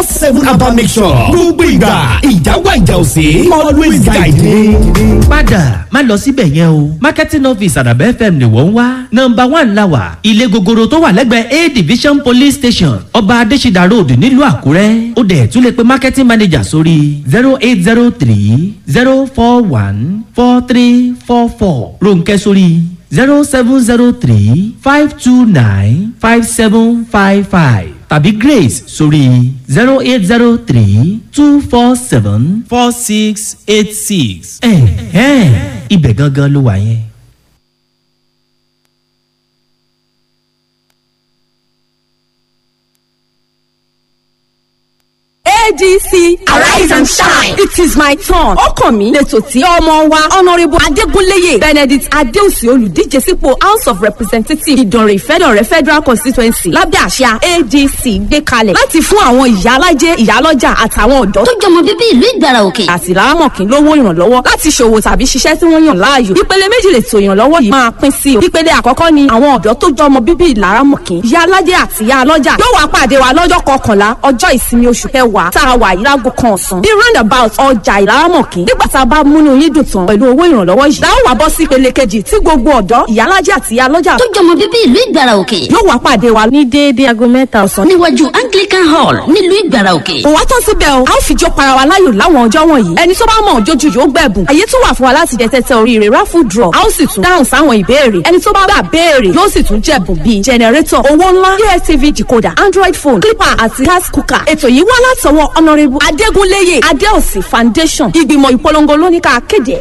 four seven abba mission gbogbo ìgbà ìjà wà ìjà òsè always guide me. padà má lọ síbẹ̀ yẹn o marketing office àdàbẹ́ fm ni wọ́n ń wá nọmba one la wà ilé gogoro tó wà lẹ́gbẹ̀ẹ́ a division police station ọba adésídà road nílùú àkúrẹ́ ó dẹ̀ tún lè pe marketing manager sórí zero eight zero three zero four one four three four four ronkẹ́ sórí zero seven zero three five two nine five seven five five tàbí grace sórí zero eight zero three two four seven four six eight six. ẹ̀ẹ́n ibẹ̀ gangan ló wà yẹn. adc arise and shine it is my turn ọkàn mi lẹ́tọ̀ tí ọmọ wa honourable adégúnléyè benedict adéòsì olùdíje sípò house of representatives ìdànrè ìfẹ́dọ̀rẹ́ federal constituency lábẹ́ àṣà adc gbé kalẹ̀ láti fún àwọn ìyálájẹ ìyálọ́jà àtàwọn ọ̀dọ́ tó jọmọ bíbí ìlú ìgbàrà òkè. àti lárámọ̀kín lówó ìrànlọ́wọ́ láti ṣòwò tàbí ṣiṣẹ́ tí wọ́n yàn láàyò. ìpele méjì lè tó ìrànlọ́wọ́ yìí máa pín sí o. ìpele àkọ́kọ́ ni àwọn ọ̀dọ́ tó jọmọ bíbí ìlárámọ̀kín ìyá alájẹ àti ìyá alọ́jà yóò wá pàdé wa lọ́jọ́ kọkànlá ọjọ́ ìsinmi oṣù kẹwàá tá a wà yìí láago kan ọ̀sán ní roundabout ọjà ìlárámọ̀kín nígbà tá a bá múnú yín dùn tán pẹ̀lú owó ìrànlọ́wọ́ yìí láwọn wá bọ́ sí ìpele kejì tí gbogbo ọ̀dọ́ ìyá alájẹ àti ìyá alọ́jà tó jọmọ bíbí ìlú ìgbàrà òkè. yóò wá pàdé wa ní déédéé aago mẹ́ta ọ̀sán níwájú anglican hall nílùú ìgbàrà òkè. kò wá tán síbẹ̀ o a ó fi jó para wa láyò láwọn ọjọ́ wọ̀nyí ẹni tó bá mọ̀ jójú yóò gbẹ̀bùn àyè tún wà fún wa láti jẹ tẹ́tẹ́ oríire raffle draw a ó sì tún dáhùn sáwọn ìbéèrè ẹni tó bá gbà béèrè yóò sì tún jẹ̀bùn bíi generator owó ńlá dstv decoder android phone clipper àti gas cooker ètò yìí wá látọwọ́ honourable adégúnléyè adéòsì foundation ìgbìmọ̀ ìpolongo lóníkà kéde.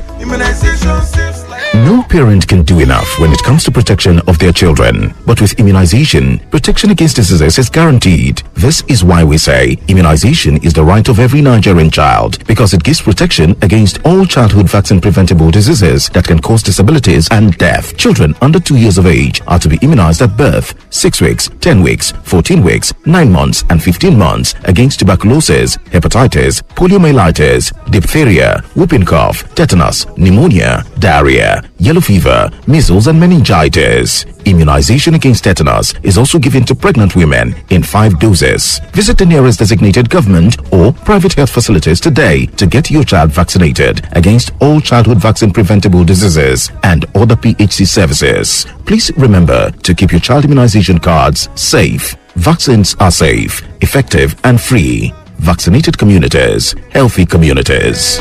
No parent can do enough when it comes to protection of their children. But with immunization, protection against diseases is guaranteed. This is why we say immunization is the right of every Nigerian child because it gives protection against all childhood vaccine preventable diseases that can cause disabilities and death. Children under 2 years of age are to be immunized at birth, 6 weeks, 10 weeks, 14 weeks, 9 months, and 15 months against tuberculosis, hepatitis, poliomyelitis, diphtheria, whooping cough, tetanus, pneumonia, diarrhea, yellow fever, measles, and meningitis. Immunization against tetanus is also given to pregnant women in five doses. Visit the nearest designated government or private health facilities today to get your child vaccinated against all childhood vaccine preventable diseases and other PHC services. Please remember to keep your child immunization cards safe. Vaccines are safe, effective, and free. Vaccinated communities, healthy communities.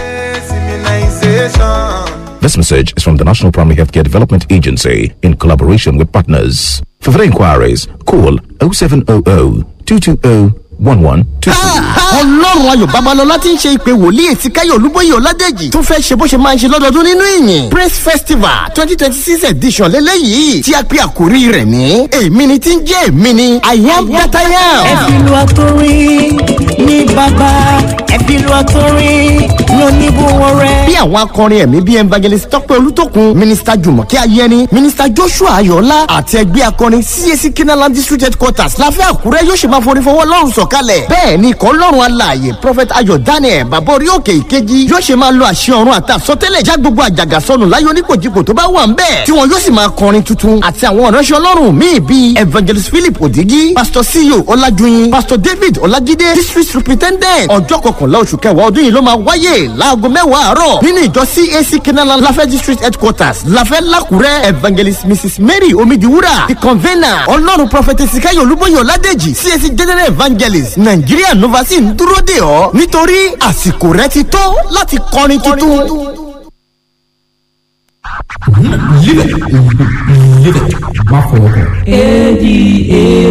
This message is from the National Primary Healthcare Development Agency in collaboration with partners. For further inquiries, call 0700 220 1122. ọlọ́run ayọ̀ babalọ́lá ti ń ṣe ìpè wòlíì ètí káyọ̀ olúbóyè ọ̀ládẹ́jì tún fẹ́ ṣe bó ṣe máa ń ṣe lọ́dọọdún nínú ìyìn praise festival twenty twenty six edition lélẹ́yìí tí a pe àkórí rẹ̀ ní èmi ni tí ń jẹ́ èmi ni i am that i am. ẹ̀fìlú àtòrin ní bàbá ẹ̀fìlú àtòrin lóníbùwọ̀n rẹ̀. bí àwọn akọrin ẹ̀mí bíi evangelist tọ́pẹ́ olútókun minister jùmọ̀kẹ́ ayẹni minister joshua ayọ̀ọ́lá àti ẹgbẹ́ akọrin cac kenaland district headquarters láfẹ́ àkúrẹ́ yóò ṣe máa forí fọwọ́ lọ́rùn sọ̀kalẹ̀ bẹ́ẹ̀ ni ikọ̀ ọlọ́run alààyè prophet ayọ̀ daniel bàbá orí òkè ìkejì yóò ṣe máa lo àṣẹ ọ̀run àti àsọtẹ́lẹ̀ já gbogbo àjàgà sọnù láyé oníkòjìkò tó bá wà ń bẹ̀ tí wọn yóò sì máa kọrin tuntun àti àwọn ìránṣẹ́ ọlọ́run míì bíi evangelist philip odigi pastor ceo ọlájúyìn pastor david ọlájídé district superintendent ọjọ́ kọkànlá oṣù kẹwàá ọdún yìí ló máa wáyé láago mẹ́wàá àárọ̀ nínú ìjọ cac kenaland lafẹ́ district headquarters lafẹ́ lakúrẹ́ evangelist mrs mary omidiwura the convener ọlọ́run prophet esikayo olúbóyè ọládèjì cac general evangelist nàìjíríà novasi ń dúró dè ọ́ nítorí àsìkò rẹ ti tó láti kọrin tuntun. Live it. Live it. Má fọwọ́ kàn. A D A